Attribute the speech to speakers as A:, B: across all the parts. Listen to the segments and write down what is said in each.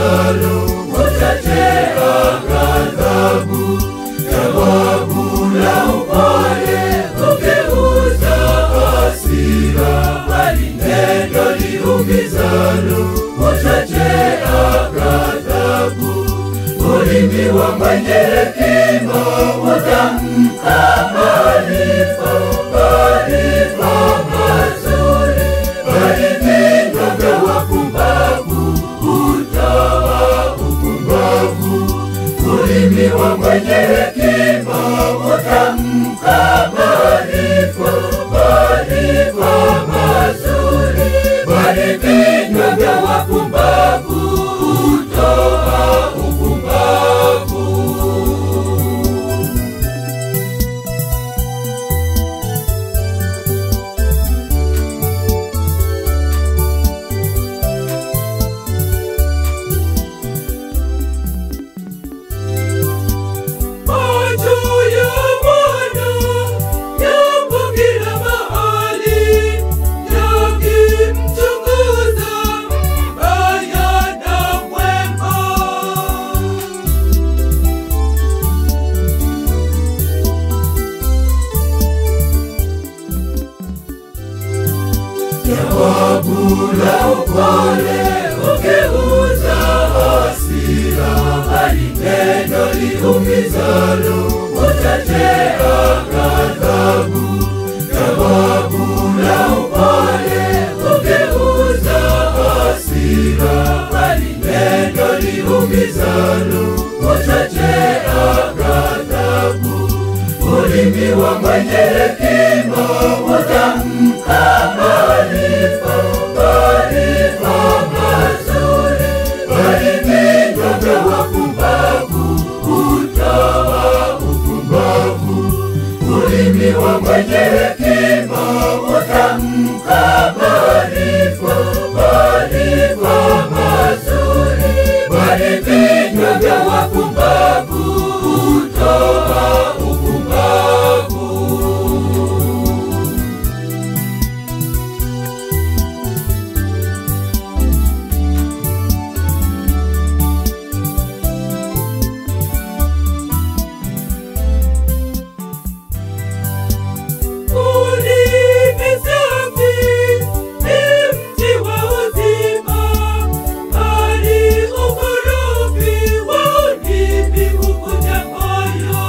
A: liumizalo, utatea ghadhabu. Jawabu la upole hugeuza hasira, bali neno liumizalo, utatea ghadhabu. Ulimi wa mwenye hekima utamka maarifa, maarifa mazuri, bali vinywa vya wapumbavu hutoa upumbavu. Ulimi wa mwenye hekima utamka maarifa, maarifa mazuri, bali vinywa vya wapumbavu hutoa upumbavu. Macho ya Bwana yapo kila mahali, yakimchunguza mbaya na mwema. Jawabu la upole hugeuza hasira, bali neno liumizalo utatea ghadhabu. Jawabu la upole hugeuza hasira, bali neno liumizalo utatea ghadhabu. Ulimi wa mwenye hekima utamka maarifa, maarifa mazuri, bali vinywa vya wapumbavu hutoa upumbavu. Ulimi wa mwenye hekima utamka maarifa, maarifa mazuri, bali vinywa vya wapumbavu hutoa upumbavu. Ulimi safi ni mti wa uzima, bali ukorofi wa ulimi huvunja moyo.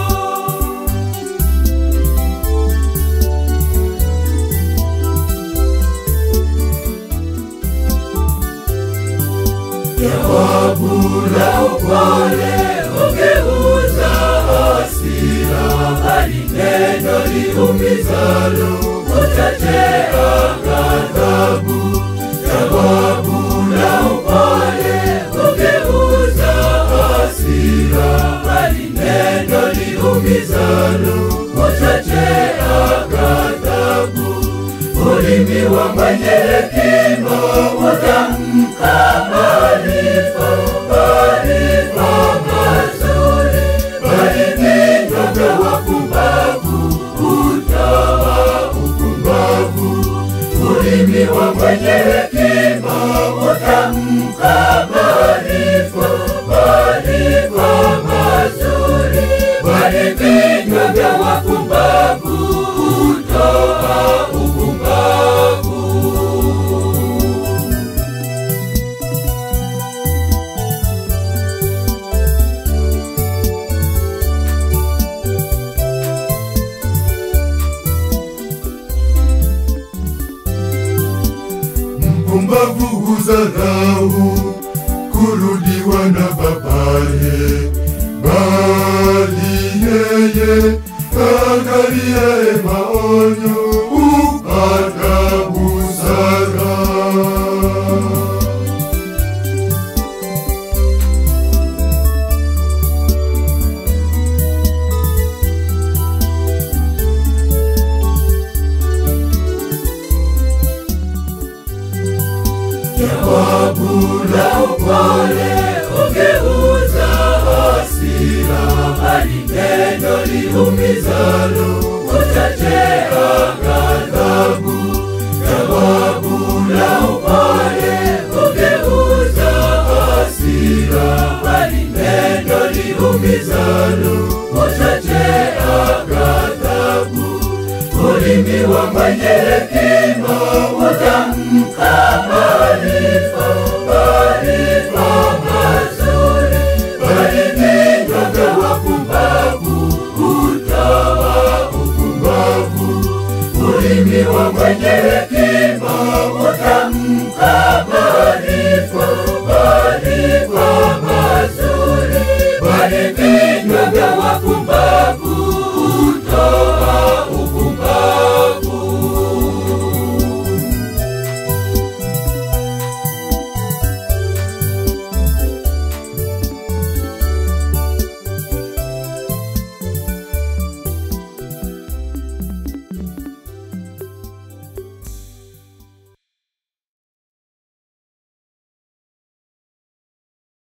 A: Jawabu la upole hugeuza hasira, bali neno liumizalo utatea ghadhabu. Jawabu la upole hugeuza hasira, bali neno liumizalo utatea ghadhabu. Ulimi wa mwenye hekima utamka maarifa, maarifa mazuri, bali vinywa vya wapumbavu hutoa upumbavu. Ulimi wa mwenye hekima utamka maarifa, maarifa mazuri, bali vinywa vya wapumbavu hutoa upumbavu. Mpumbavu hudharau kurudiwa na babaye, bali yeye angaliaye maonyo hupata busara. Jawabu la upole hugeuza hasira, bali neno liumizalo utatea ghadhabu. Jawabu la upole hugeuza hasira, umizalu uchochea ghadhabu. Ulimi wa mwenye hekima utampa